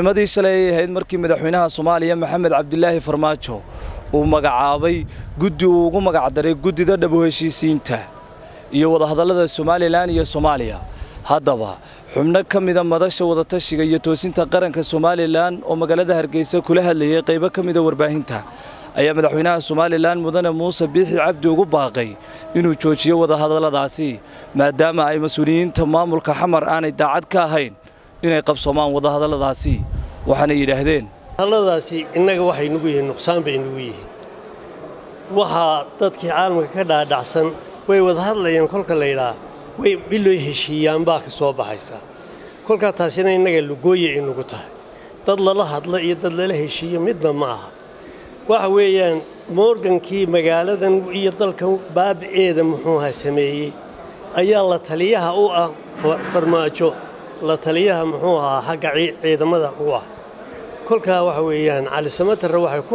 nimadii shalay ay ahayd markii madaxweynaha soomaaliya maxamed cabdilaahi farmaajo uu magacaabay guddi uu ugu magacdaray guddida dhabo heshiisiinta iyo wadahadallada somalilan iyo soomaaliya haddaba xubno ka mida madasha wadatashiga iyo toosinta qaranka somalilan oo magaalada hargeysa kula hadlayay qaybo ka mida warbaahinta ayaa madaxweynaha somalilan mudane muuse biixi cabdi ugu baaqay inuu joojiyo wadahadalladaasi maadaama ay mas-uuliyiinta maamulka xamar aanay daacad ka ahayn inay qabsoomaan wadahadalladaasi waxaana yidhaahdeen hadalladaasi innaga waxay nugu yihiin nuqsaan bay nugu yihiin waxaa dadkii caalamka ka dhaadhacsan way wada hadlayaan kolka la yidhaah way biloy heshiiyaan baa ka soo baxaysa kolkaa taasina innaga lugooye ay nugu tahay dad lala hadla iyo dad lala heshiiyo midna ma aha waxa weeyaan moorgankii magaaladan iyo dalkan baabi'eeda muxuuha sameeyey ayaa la taliyaha u ah farmaajo la taliyaha muxuu ahaa xagga ciidamada u ah kolkaa waxa weeyaan cali samatarre waxay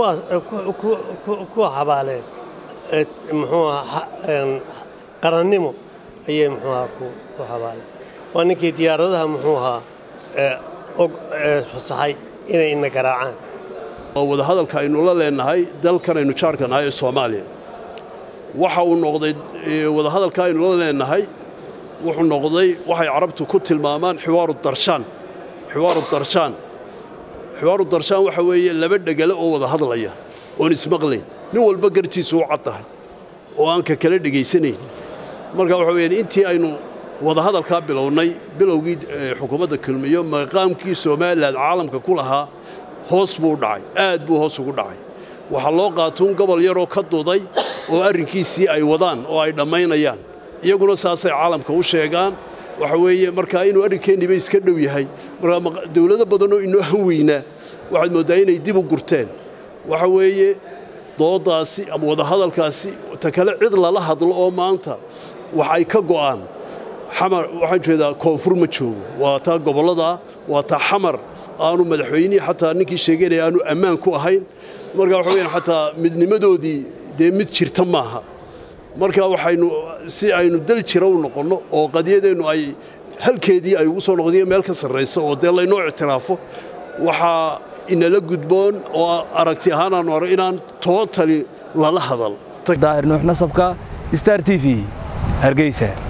ku xabaaleen muxuu ahaa qarannimo ayay muxuu ahaa ku xabaaleen waa ninkii diyaaradaha muxuu ahaa og fasaxay inay ina garaacaan oo wadahadalka aynu la leenahay dalkan aynu jaarka nahay ee soomaaliya waxa uu noqday wadahadalka aynu la leenahay wuxuu noqday waxay carabtu ku tilmaamaan xiwaaru darshaan xiwaaru darshaan xiwaaru darshaan waxa weeye laba dhegale oo wada hadlaya oon ismaqlayn nin walba gartiisu u cad tahay oo aan ka kala dhegaysanayn marka waxa weeyaan intii aynu wadahadalkaa bilownay bilowgii xukuumadda kulmiyo maqaamkii somalilan caalamka ku lahaa hoos buu dhacay aad buu hoos ugu dhacay waxaa loo qaatuun gobol yaroo ka duday oo arrinkiisii ay wadaan oo ay dhammaynayaan iyaguna saasay caalamka u sheegaan waxa weeye markaa inuu arrinkeenniiba iska dhow yahay markaa dawlado badanoo inoo han weynaa waxaad mooddaa inay dib u gurteen waxa weeye dooddaasi ama wadahadalkaasi ta kale cid lala hadlo oo maanta wax ay ka go'aan xamar waxaan jeedaa koonfur ma joogo waa taa gobolladaa waa taa xamar aanu madaxweynihii xataa ninkii sheeganaya aanu ammaan ku ahayn marka waxa weyaan xataa midnimadoodii dee mid jirta maaha marka waxaynu si aynu dal jira u noqonno oo qadiyadeennu ay halkeedii ay ugu soo noqdiyo meel ka sarrayso oo dee laynoo ictiraafo waxaa inala gudboon oo aragti ahaan aanu arag inaan tootali lala hadal daahir nuux nasabka star t v hargeysa